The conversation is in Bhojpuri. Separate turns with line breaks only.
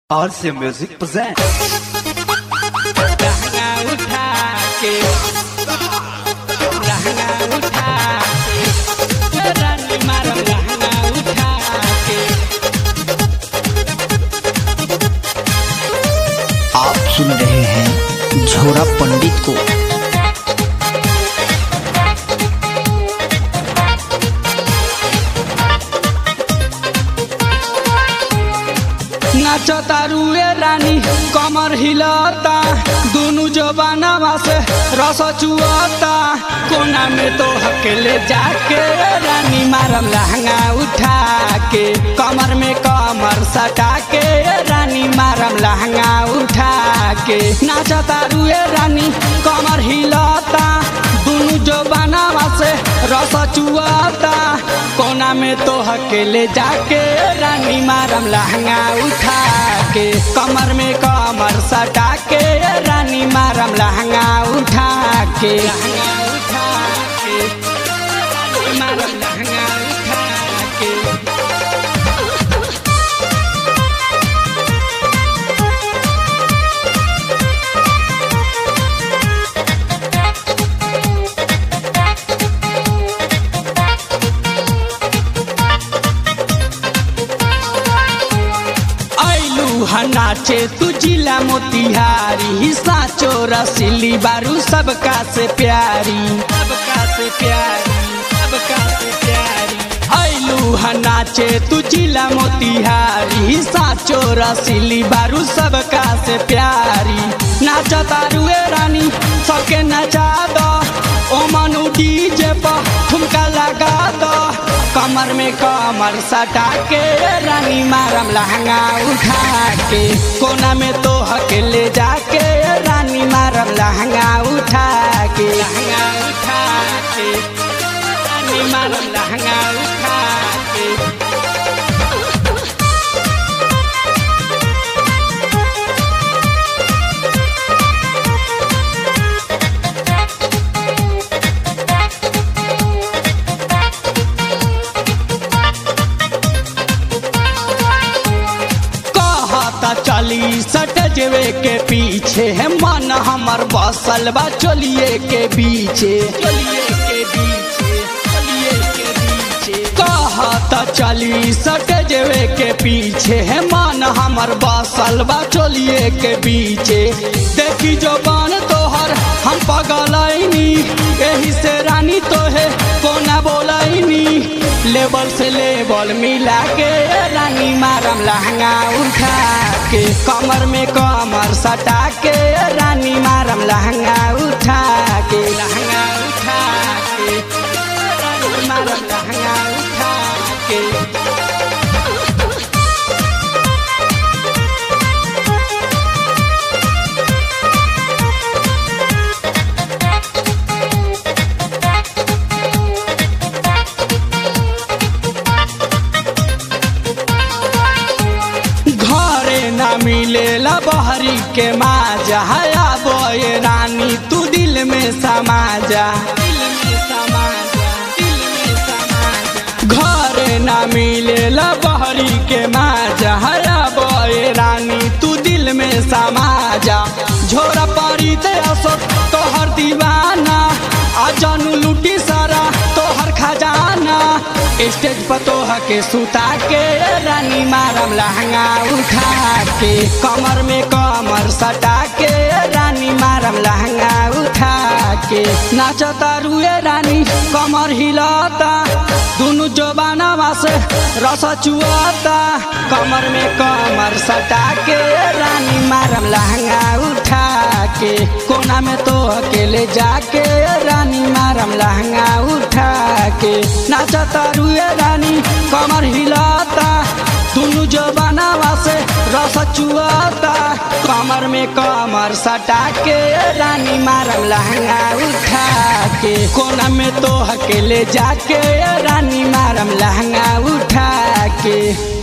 RC Music presents
लहंगा उठा के लहंगा उठा के रानी मारम लहंगा उठा के
आप सुन रहे हैं झोरा पंडित को
नाचता रुए रानी कमर हिलता दोनों जबानावा से रस चुअता कोना में तो हकेले जाके रानी मारम लहंगा उठा के कमर में कमर सटा के रानी मारम लहंगा उठा के नाचता रुए रानी कमर हिलता दोनों जबानावा से रस चुअता कोना में तो हकेले जाके रानी मारम लहंगा उठा के कमर में कमर सटा के रानी मारम लहंगा उठा के लहंगा उठा के रानी मारम लहंगा उठा के ऐलू नाचे तू जिला मोतिहारी साचो रसीली बारू सबका से प्यारी सबका से प्यारी सबका से प्यारी ऐलू नाचे तू जिला मोतिहारी साचो रसीली बारू सबका से प्यारी नाचा तारुए रानी सबके नचा दो ओ मनु डीजे पर ठुमका लगा दो कमर में कमर सटा के रानी मारम लहंगा उठा के कोना में तो हकेले जाके रानी मारम लहंगा उठा के लहंगा उठा के रानी मारम लहंगा उठा के कहता चली सट जेवे के पीछे है मन हमर बसल बा चलिए के पीछे चलिए के पीछे चलिए के पीछे कहता चली सट जेवे के पीछे है मन हमर बसल बा चलिए के पीछे देखी जो बन तोहर हम पगलैनी यही से रानी तो है कोना बोलैनी लेवल से लेवल मिला के रानी मारम लहंगा उठा के कमर में कमर सटा के रानी मारम लहंगा उठा के लहंगा उठा के रानी मारम लहंगा उठा के घरे ना मिलेला बहरी के माजा हया बोए रानी तू दिल में समा जा दिल में समा जा, दिल में समा जा। घरे ना मिलेला बहरी के माजा हया बोए रानी तू दिल में समा जा झोरा परी दे असो तोहर दीवाना आ जानू लूटी सारा तोहर खजाना स्टेज पर तोह के सुता के रानी मारम लहंगा उठा के कमर में कमर सटा के रानी मारम लहंगा उठा के नाचता रुए रानी कमर हिलता दोनों जबानावा से रस चुआता कमर में कमर सटा के रानी मारम लहंगा उठा के कोना में तो अकेले जाके रानी मारम लहंगा उठा के नाचता रुए रानी कमर हिलाता दोनों जबानावा से रस चुआता कमर में कमर सटा के रानी मारम लहंगा उठा के कोना में तो अकेले जाके रानी मारम लहंगा उठा के